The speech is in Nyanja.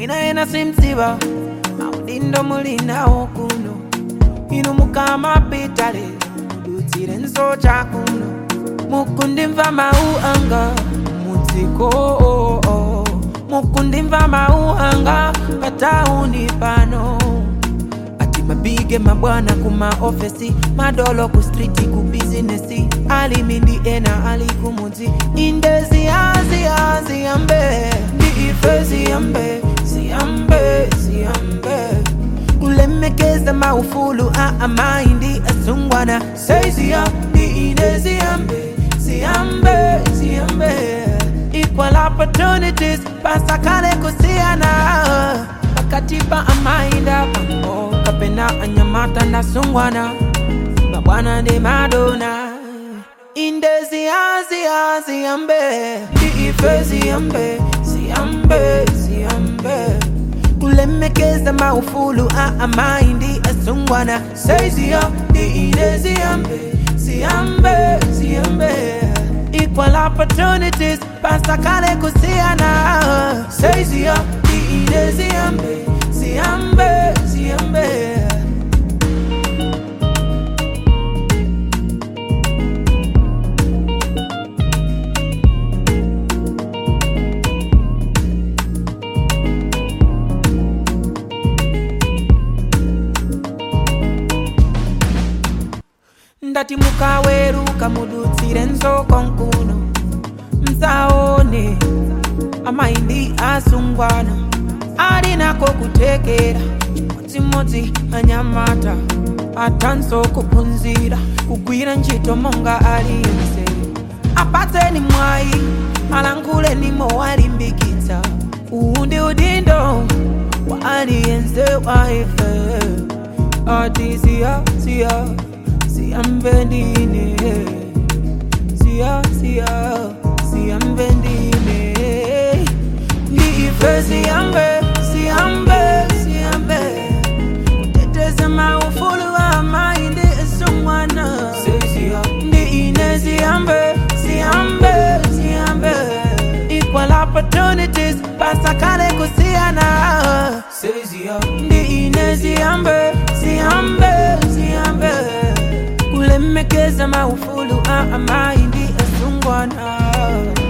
mwina ena simdziwa maudindo muli nawo kuno inu mukamapitale mudutsire nsocha kuno mukundimva mau anga mudziko mukundimva mau anga patauni pano ati mabige mabwana kuma ofesi madolo ku striti ku bizinesi alimindi ena ali kumudzi inde ziyaziya ziyambe ndi ife ziyambe ziyambe ziyambe kulemekeza maufulu a amaindi asungwana seiziya ndi ine ziyambe ziyambe ziyambe equal opportunities pasakale kusiyana pakati pa amainda pambo kapena anyamata ndasungwana mabwana ndi madona inde ziyaziya ziyambe ndi ife ziyambe ziyambe ziyambe kulemekeza maufulu a amaindi asungwana seiziya ndi ine ziyambe ziyambe ziyambe equal opportunities pasakale kusiyana seiziya ndi ine ziyambe ziyambe ziyambe ndati mukaweruka mudutsire nzoko nkuno msaone amaindi asungwana ali nako kutekera chimodzimodzi anyamata atanso kuphunzira kugwira ntchito monga aliyense apatseni mwayi alankhuleni mowalimbikitsa uwu ndi udindo wa aliyense wa ife ati siya siya siyambe ndine siya siya siyambe ndine ndi ife siyambe siyambe siyambe kuteteza maufulu wa maindi esungwana ndi ine siyambe siyambe siyambe equal opportunities pasakale kusiyana ndi ine siyambe siyambe siyambe kulemekeza maufulu a amaindi asungwana